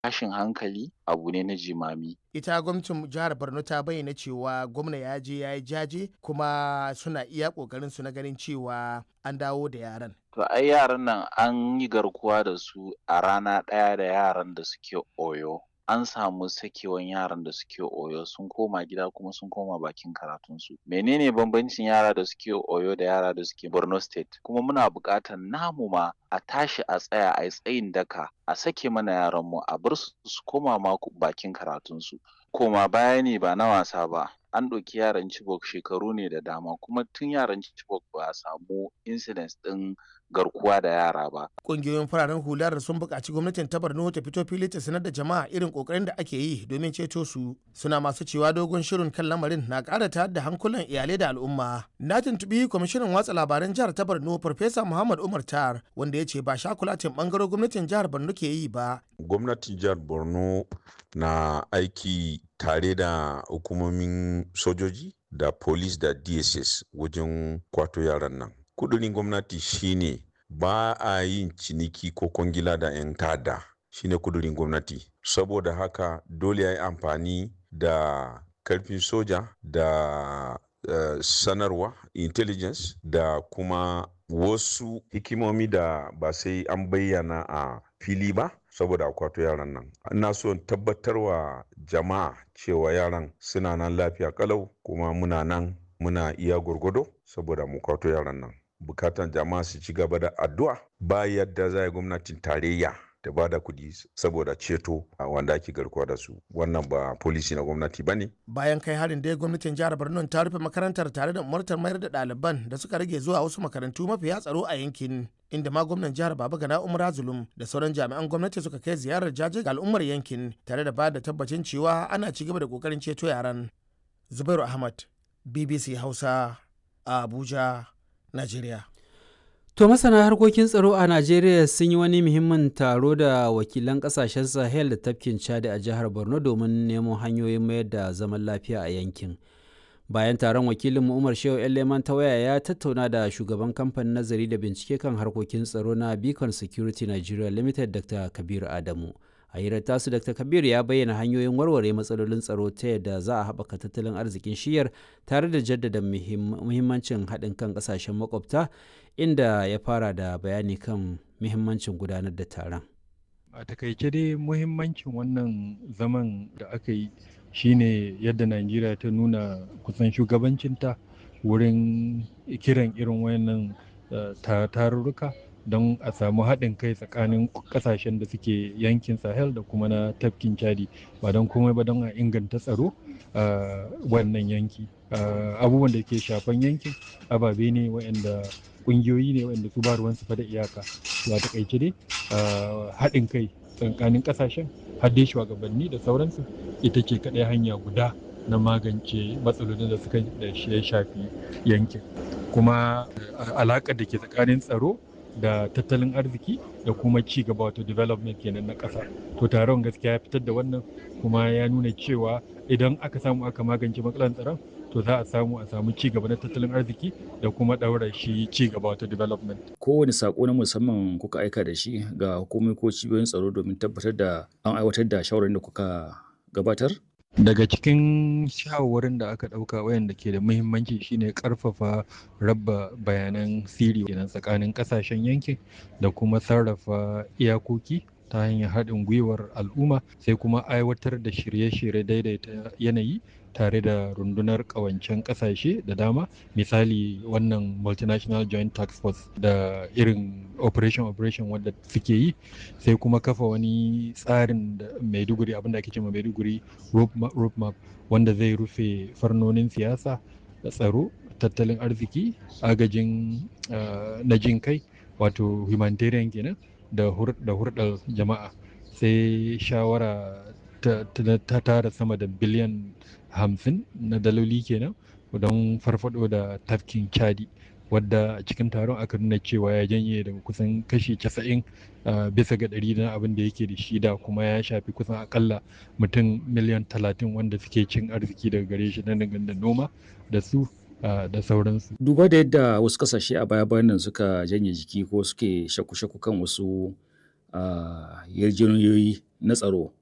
tashin hankali abu ne na jimami ita gwamnatin jihar borno ta bayyana cewa gwamna ya je ya yi jaje kuma suna iya kokarin su na ganin cewa an dawo da yaran to ai yaran nan an yi garkuwa da su a rana ɗaya da yaran da suke oyo an samu sakewan yaran da suke oyo sun koma gida kuma sun koma bakin karatunsu menene bambancin yara da suke oyo da yara da suke borno state kuma muna buƙatar namu ma a tashi a tsaya a yi tsayin daka a sake mana yaranmu a bar su su koma ma bakin karatunsu koma baya ne ba na wasa ba an ɗauki yaran Chibok shekaru ne da dama kuma tun yaran Chibok ba a samu incidents ɗin garkuwa da yara ba. Ƙungiyoyin fararen hular sun buƙaci gwamnatin ta Borno ta fito fili ta sanar da jama'a irin ƙoƙarin da ake yi domin ceto su. Suna masu cewa dogon shirin kan lamarin na ƙara tayar da hankulan iyalai da al'umma. Na tuntuɓi kwamishinan watsa labaran jihar ta Borno Farfesa Muhammad Umar Tar wanda ya ce ba shakulatin ɓangaren gwamnatin jihar Borno ke yi ba. Gwamnatin jihar Borno na aiki tare da hukumomin sojoji da police da dss wajen kwato yaran nan kudurin gwamnati shine ba a yin ciniki ko kwangila da 'yan tada shine kudurin gwamnati saboda haka dole ya yi amfani da karfin soja da uh, sanarwa intelligence da kuma wasu hikimomi da ba sai an bayyana a fili ba saboda akwato yaran nan ina so tabbatarwa jama'a cewa yaran suna nan lafiya kalau kuma muna nan muna iya gwargwado saboda mu kwato yaran nan bukatan jama'a su ci gaba da addu'a ba yadda za gwamnatin tarayya da ba da kuɗi saboda ceto a wanda ake garkuwa da su wannan ba polisi na gwamnati ba ne. bayan kai harin dai gwamnatin jihar borno ta rufe makarantar tare da umartar mayar da ɗaliban da suka rage zuwa wasu makarantu mafiya tsaro a yankin inda ma gwamnan jihar baba gana umar zulum da sauran jami'an gwamnati suka kai ziyarar jaje ga al'ummar yankin tare da ba da tabbacin cewa ana ci gaba da kokarin ceto yaran zubairu ahmad bbc hausa a abuja nigeria To masana harkokin tsaro a Najeriya sun yi wani muhimmin taro da wakilan kasashen Sahel da tafkin Chad a jihar Borno domin nemo hanyoyin mayar da zaman lafiya a yankin. Bayan taron wakilin Umar Shehu Leman ta waya ya tattauna da shugaban kamfanin nazari da bincike kan harkokin tsaro na Beacon Security Nigeria Limited Dr. Kabir Adamu. A hirar tasu Dr. Kabir ya bayyana hanyoyin warware matsalolin tsaro ta yadda za a haɓaka tattalin arzikin shiyar tare da jaddada muhimmancin haɗin kan ƙasashen makwabta inda ya fara da bayani kan muhimmancin gudanar da taron. A takaice dai muhimmancin wannan zaman da aka yi shine yadda Najeriya ta nuna kusan shugabancinta wurin kiran irin wayannan tarurruka don a samu haɗin kai tsakanin ƙasashen da suke yankin sahel da kuma na tafkin chadi ba don komai ba don a inganta tsaro a wannan yanki abubuwan da ke shafan yankin ababe ne waɗanda ƙungiyoyi ne waɗanda su ba ruwansu fa da iyaka ba takaice dai haɗin kai tsakanin ƙasashen har dai shugabanni da sauransu ita ce kaɗai hanya guda na magance matsalolin da suka da ya shafi yankin kuma alaƙar da ke tsakanin tsaro da tattalin arziki da kuma ci gaba wato development kenan na ƙasa to taron gaskiya ya fitar da wannan kuma ya nuna cewa idan aka samu aka magance matsalar tsaron to za a samu a samu ci gaba na tattalin arziki da kuma ɗaura shi ci gaba wato development. Kowane sako na musamman kuka aika da shi ga hukumomi ko cibiyoyin tsaro domin tabbatar da an aiwatar da shawarar da kuka gabatar? daga cikin shawarwarin da aka ɗauka wayanda ke da muhimmanci shine ƙarfafa raba bayanan siri kenan tsakanin ƙasashen yankin da kuma sarrafa iyakoki ta hanyar haɗin gwiwar al'umma sai kuma aiwatar da shirye-shirye daidaita yanayi tare da rundunar ƙawancen ƙasashe da dama misali wannan multinational joint tax force da irin operation operation wadda suke yi sai kuma kafa wani tsarin da maiduguri abinda ake cewa maiduguri road map wanda zai rufe farnonin siyasa da tsaro tattalin arziki agajin na jin kai wato humanitarian kenan da hurɗar jama'a sai shawara ta tara sama da biliyan hamsin na daloli kenan don farfado da tafkin chadi wadda a cikin taron aka nuna cewa ya janye daga kusan kashi casa'in bisa ga ɗari na abin da yake da shi da kuma ya shafi kusan akalla mutum miliyan talatin wanda suke cin arziki daga gare shi na da noma da su da sauransu. Duba da yadda wasu kasashe a baya bayan nan suka janye jiki ko suke shaku-shaku kan wasu yarjejeniyoyi na tsaro